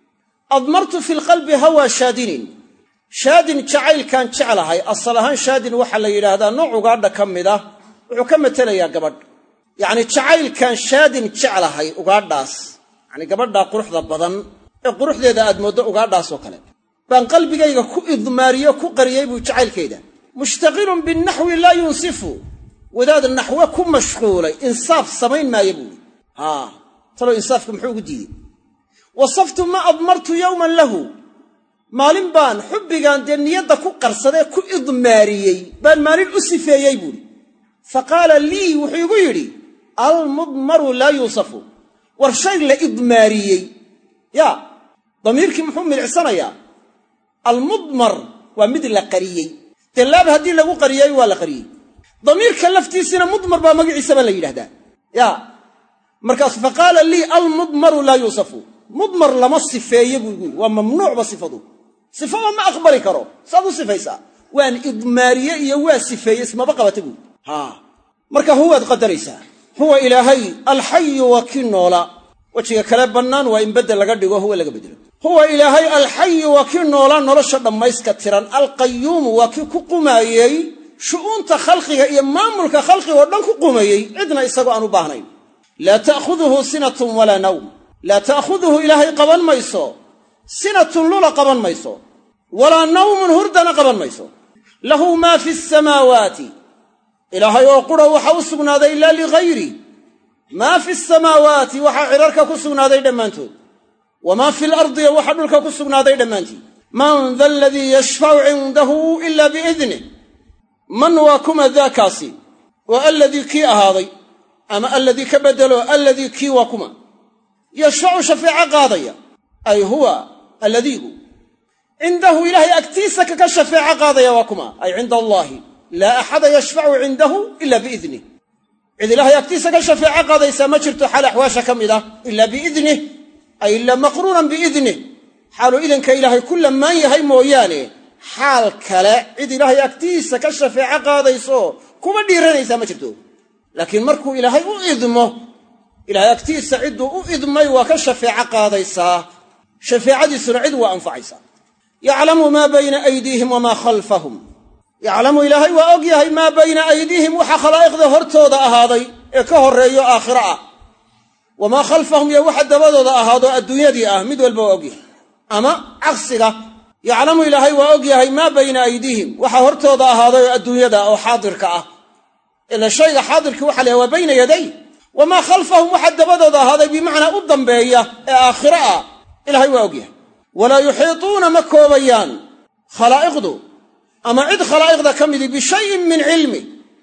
admartu fi lqalbi hawa shaadinin shaadin jacaylkaan jeclahay asal ahaan shaadin waxaa la yidhaahdaa nooc ugaadha ka mid ah wuxuu ka matelayaa gabadh yacni jacaylkaan shaadin jeclahay ugaadhaas yacni gabadhaa quruxda badan ee quruxdeeda aad mooddo ugaadhaasoo kale baan qalbigayga ku idmaariyo ku qariyey buu jacaylkeeda mushtaqilun binnaxwi laa yunsifu wadaad naxwe ku mashquulay insaaf samayn maayo buuhi haa talow insaafka muxuu ugu diidey wasaftu ma admartu yowman lahu maalin baan xubbigaan dee niyadda ku qarsadee ku idmaariyey baan maalin u sifeeyey buuhi fa qaala lii wuxuu igu yidhi almudmaru laa yuusafu war shay la idmaariyey yaa damiirkii muxuu milicsanayaa almudmar waa mid la qariyey dee laab haddii lagu qariyey waa la qariyey damiirka laftiisina mudmar baa magaciisaba la yidhahdaa yaa markaas fa qaala lii almudmaru laa yuusafu mudmar lama sifeeye buu igu yidhi waa mamnuucba sifadu sifaba ma aqbali karo saad u sifaysaa waan idmaariye iyo waa sifeeye ismaba qabata buui haa marka huwaad qadaraysaa huwa ilaahay alxayu waa kii noola wejiga kale bannaan waa in beddel laga dhigo huwa laga beddelo huwa ilaahay alxayu waa kii noolaa nolosha dhammayska tiran alqayuumu waa kii ku qumaayey shu'uunta khalqiga iyo maamulka khalqiga oo dhan ku qumayey cidna isagoo aan u baahnayn laa ta'khuduhu sinatun walaa nawm laa ta'khuduhu ilaahay qaban mayso sinatun lula qaban mayso walaa nawmun hurdana qaban mayso lahu maa fi samaawaati ilaahay oo qura waxa u sugnaaday ilaa ligayri maa fi samaawaati waxaa cidharka ku sugnaaday dhammaantood wamaa fi lardiya waxa dhulka ku sugnaaday dhammaantii man da aladii yashfacu cindahu ila biidnih man waa kuma daakaasi waa alladii kii ahaaday ama alladii ka beddelo alladii kii waa kuma yashfacu shafeeco qaadaya ay huwa alladiigu cindahu ilaahay agtiisa kaka shafeeco qaadaya waa kuma ay cinda allaahi laa axada yashfacu cindahu ila biidnih cid ilaahay agtiisa ka shafeeco qaadaysaa ma jirto xaal axwaasha ka mid ah ila biidnih ay ila maqruunan biidnih xaaluu idinka ilaahay ku lamaan yahay mooyaane xaal kale cid ilaahay agtiisa ka shafeeco qaadayso kuma dhiiranaysaa ma jirto laakiin markuu ilaahay u idmo ilaahay agtiisa cidduu u idmay waa ka shafeeco qaadaysaa shafeecadiisuna cid waa anfacaysaa yaclamu maa bayna aydiihim wamaa khalfahum yaclamu ilaahay waa og yahay maa bayna aydiihim waxa khalaa'iqda hortooda ahaaday ee ka horreeyo aakhiro ah wamaa khalfahum iyo waxa dabadooda ahaado adduunyadii ah mid walba waa og yahay ama caqsiga yaclamu ilaahay waa og yahay maa bayna aydiihim waxa hortooda ahaaday oo adduunyada oo xaadirka ah ila shayga xaadirkii waxa la yahay waa bayna yaday wamaa khalfahum waxa dabadooda ahaaday bimacnaa u dambeeya ee aakhiro ah ilahay waa og yahay walaa yuxiituuna ma koobayaan khalaa'iqdu ama cid khalaa'iqda ka midi bishayin min cilmi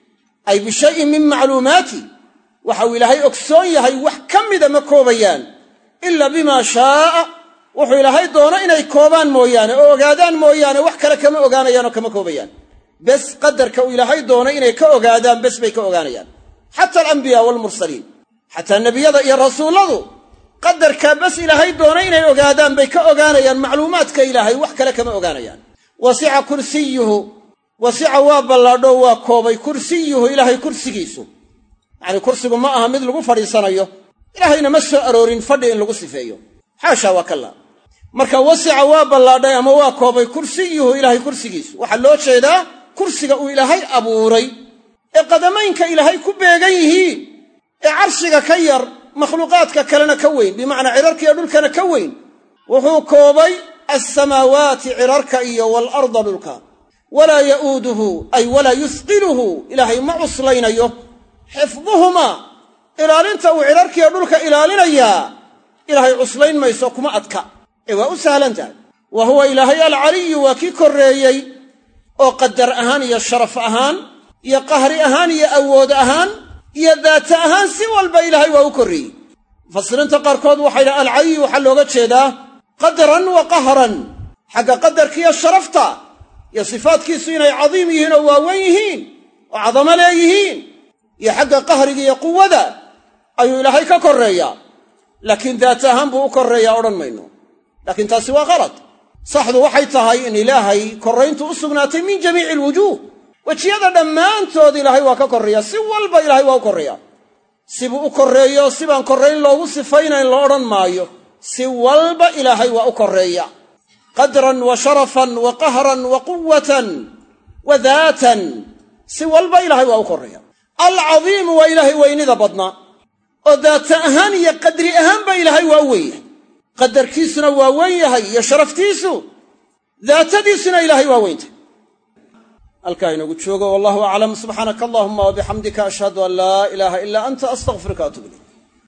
ay bishayin min macluumaati waxa uu ilaahay ogsoon yahay wax ka mida ma koobayaan ila bimaa shaaa wuxuu ilaahay doono inay koobaan mooyaane oo ogaadaan mooyaane wax kale kama ogaanayaanoo kama koobayaan bes qadarka uu ilaahay doono inay ka ogaadaan bes bay ka ogaanayaan xata alambiyaa waalmursaliin xataa nebiyada iyo rasuulladu qadarkaa bes ilaahay doona inay ogaadaan bay ka ogaanayaan macluumaadka ilaahay wax kale kama ogaanayaan wasica kursiyuhu wasica waa ballaadho waa koobay kursiyuhu ilaahay kursigiisu yacanii kursigu ma aha mid lagu fadhiisanayo ilaahayna ma soo aroorin fadhi in lagu sifeeyo xaasha waa kalla marka wasica waa ballaadhay ama waa koobay kursiyuhu ilaahay kursigiisu waxaa loo jeedaa kursiga uu ilaahay abuuray ee qadamaynka ilaahay ku beegan yihiin ee carshiga ka yar makhluuqaadka kalena ka weyn bimacnaa cirarkiiyo dhulkana ka weyn wuxuu koobay alsamaawaati cirarka iyo waalarda dhulka walaa ya'uuduhu ay walaa yusqiluhu ilaahay ma cuslaynayo xifduhumaa ilaalinta uu cirarkiiyo dhulka ilaalinayaa ilaahay cuslayn mayso kuma adka ee waa u sahlan tahay wa huwa ilaahay alcaliyu waa kii korreeyey oo qadar ahaan iyo sharaf ahaan iyo qahri ahaan iyo awood ahaan iyo daata ahaan si walba ilaahay waa u korreeyey mufasiriinta qaarkood waxay dhaha alcaliyu waxaa looga jeedaa qadran wa qahran xagga qadarkiiyo sharafta iyo sifaadkiisu inay cadiim yihiin oo waaweyn yihiin oo cadamo leeyihiin iyo xagga qahriga iyo quwada ayuu ilaahay ka korreeyaa laakiin daata ahaan buu u korreeyaa odhan mayno laakiin taasi waa qalad saxdu waxay tahay in ilaahay korrayntu u sugnaatay min jamiici alwujuuh wejiyada dhammaantood ilaahay waa ka korreeyaa si walba ilaahay waa u korreeyaa sibuu u korreeyo sibaan korrayn loogu sifaynayn la odhan maayo si walba ilaahay waa u korreeya qadran wa sharafan wa qahran wa quwatan wa daatan si walba ilaahay waa u korreeya alcadiimu waa ilaahay weynida badnaa oo daata ahaan iyo qadri ahaanba ilaahay waa u weyn yahay qadarkiisuna waa weyn yahay iyo sharaftiisu daatadiisuna ilaahay waa weyntay halkaa inoogu joogo wallahu aclam subxaanaka allahuma wabixamdika ashhadu an laa ilaaha ilaa anta astaqfiruka atub ilayk